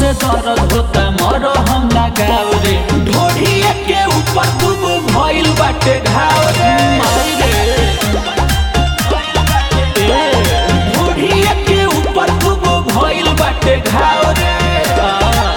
से दर्द होता मरो हम लगाव रे ढोढ़िए के ऊपर खूब भइल बाटे घाव रे माई रे ढोढ़िए के ऊपर खूब भइल बाटे घाव रे आ।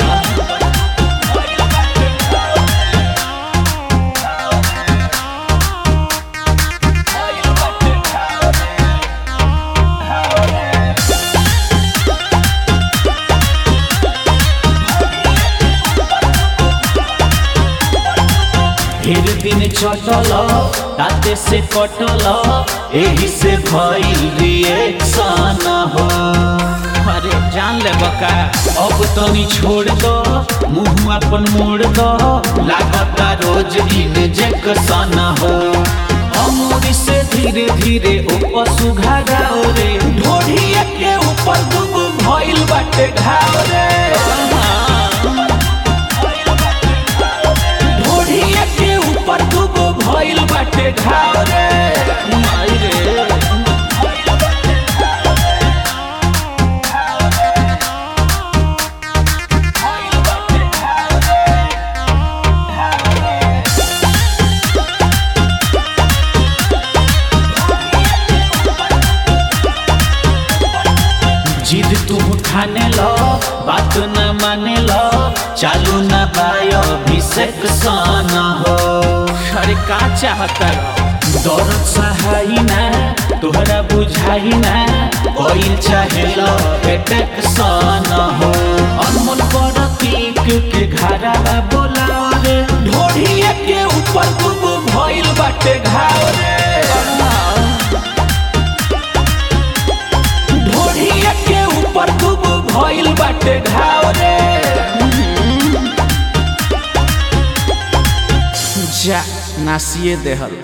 ढेर दिन चटल ताते से कटल एही से भइल रिएक्शन हो अरे जान ले बका अब तनी छोड़ दो मुंह अपन मोड़ दो लागता रोज इंजेक्शन हो अमूरी से धीरे धीरे ऊपर सुघाराओ रे ढोढ़िए के ऊपर दुब भइल बाटे घाव रे ढोढ़िए के ऊपर दुगो भइल बाटे घाव रे माई रे जिद तू ठाने लो बात न माने लो चालू न बायो अभिषेक साना हो अरे का चाहता दौरत सहाई ना तोहरा बुझाई ना कोई चाहे लो अटैक साना हो अनमोल प्रतीक के घरा बोला रे ढोढ़िए के ऊपर खूब भइल बाटे घाव रे ढोढ़िए के ऊपर खूब भइल बाटे घाव रे जा नासिए देहल